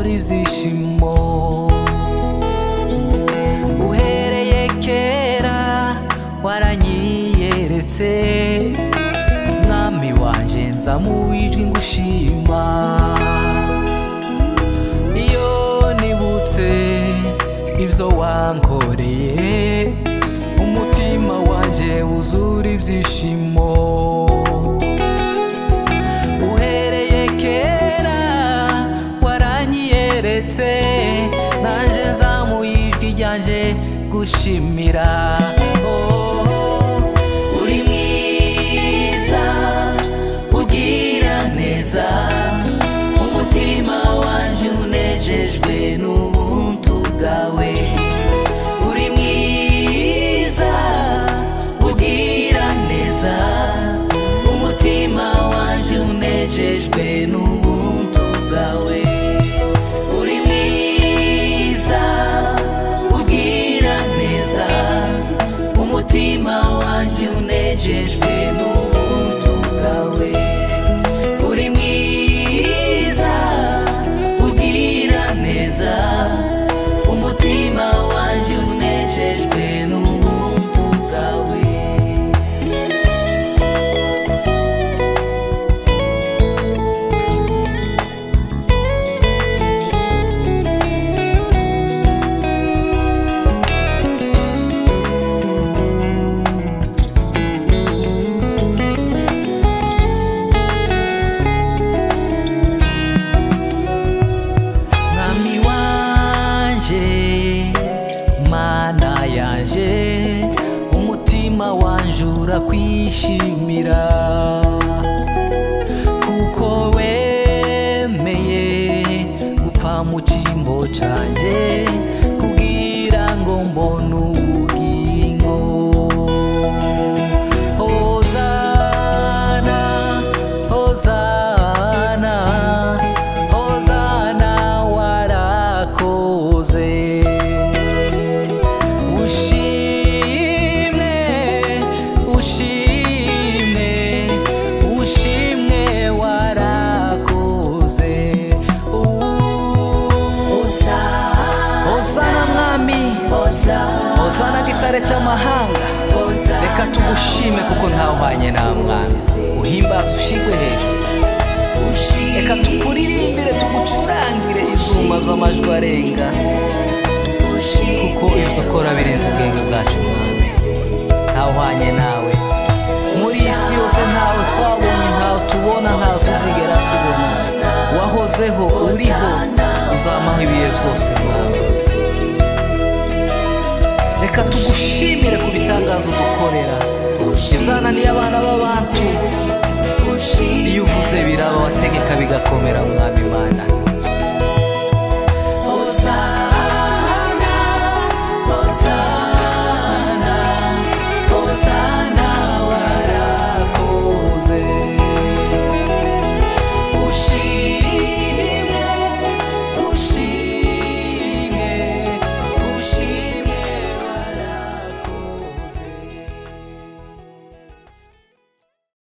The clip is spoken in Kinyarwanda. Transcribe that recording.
n'ibyishimo uhereye kera waranyiyeretse mwami wanjye nza mu wijwi ngushima iyo nibutse ibyo wankoreye umutima wanjye wuzura ibyishimo uhereye kera waranyiyeretse nanjye nzamuye ijwi ryanjye gushimira Oh, uri mwiza ugira neza umutima wanjye unejejwe n'ubuntu bwawe uri mwiza ugira neza umutima wanjye unejejwe n'ubuntu bwawe uri mwiza ugira neza umutima wanjye unejejwe n'ubuntu bwawe uri mwiza ugira neza umutima wanjye unejejwe n'ubuntu bwawe mwami wanjye mana yanjye umutima wanjye urakwishimira kuko wemeye gupfa mu cyimbo cyanjye kugira ngo mbone ubugingo hozana hozana hozana warakoze ushimwe ushimwe ushimwe warakoze hozana mwami hozana gitare cy'amahanga reka tugushime kuko ntawuhanye nta mwami uhimbaza ushigwe hejuru reka tukuririmbire tugucurangire ibyuma by'amajwi arenga kuko ibyo ukora birenze ubwenge bwacu mwami ntawuhanye nawe muri iyi si yose ntawe twabonye ntawe tubona ntawe tuzigera tubona wahozeho uriho uzamaho ibihe byose mwami reka tugushimire ku bitangazo dukorera ibyana abana b'abantu iyo uvuze biraba wategeka bigakomera mwami imana